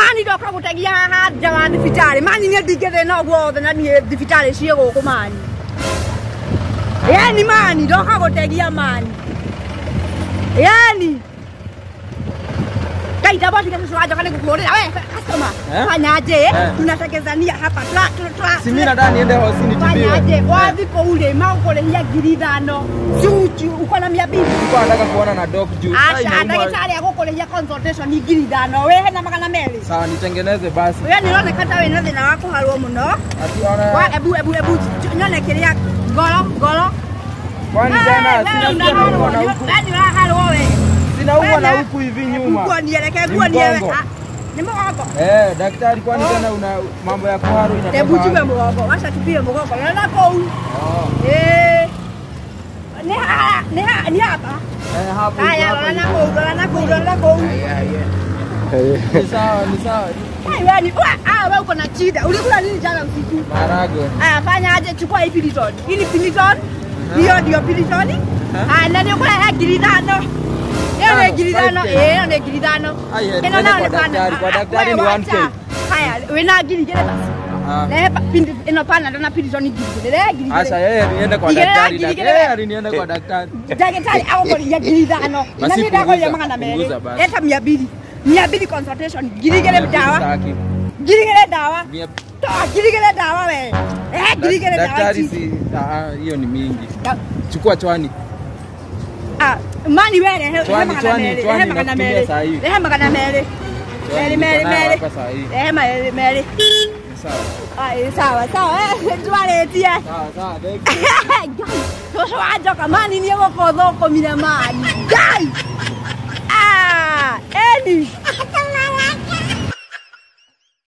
mani ndoka gũtegia haha nja wa thibitarĩ mani niĩ ndingĩthĩna guothe na niĩ thibitarĩ ciĩ gũkũ mani yani mani ndoka gũtegia mani yani kaita bosi kesho wajoka nikukuuliza we customer Eh? fanyaje Eh. tunatekezania hapa twa twa Si mimi nadhani niende hosini tibiwe. fanyaje wathi kule maũkũrĩhia ngiri ithano cucu uko na mia mbili Nilikuwa nataka kuona na doc juu. Ai, aca naumwa. ndagĩtarĩ agũkũrĩhia consultation ngiri ithano wĩhe na magana merĩ Sawa nitengeneze basi. we nä roneka ta wä na thä na wa kå harwo må no Ati ona ebu ebu ebu nyone kä rä a ngoro ngoro kwani tena sina sina na huku. nä ũraharwo we Sinaumwa na huku hivi nyuma. nguonie reke Ni nguonie we mgongo. nä må gongo Eh, daktari kwani tena una mambo ya kuharu inatoka. ebu tume wapi? må gongo waca tupie må gongo rona kå u Oh. nä hapa Eh, hapo. haya hapo. rora na kå u rora na kå u rora na kå u Ni sawa, ni sawa. Wewe wewe uko na shida. Ulikula nini jana usiku? Maharagwe. Aya, fanya aje, chukua hii piliton. Hii ni piliton. Hiyo ndio piliton. Ah, na ndio kula ngiri tano. Hiyo ni Tano, ngiri tano. 5K. Eh, hiyo ni ngiri tano. Ai, eh, Ino twende nao kwa ni pana. daktari. Kwa Ah, daktari wewe ni wacha. 1K. Haya, wina ngiri gere basi. Ah. Na hapa pindi ino pana ndo na piliton ngiri gere. Ngiri Asa gere. yeye niende kwa Igere, daktari. igere, dak- igere. Yeye alinienda kwa daktari. Daktari au kwa ya ngiri tano. Na Basi mimi ndako ya punguza, magana mbele. punguza basi. Leta 200. 200 consultation. Ngiri gere dawa. Sitaki. Ngiri gere dawa. Mia- Toa girigire dawa we. Eh, girigire dawa. Daktari chi. si ah, hiyo ni mingi. Da- Chukua chwani. Ah, mani we rehe Chwani, magana chwani, merĩ, chwani rehe magana nakutumia merĩ. saa hii. Rehe magana merĩ. Chwani Merĩ, merĩ, niko nayo merĩ. hapa saa hii. Rehe merĩ, merĩ. Ni Sawa. Ah, eh, sawa sawa eh, twarĩtie. Sawa sawa. thank you. Ngai, tũcũ wanjoka mani nĩ gũkũ thũkũmire mani. Ngai! Ah, eni.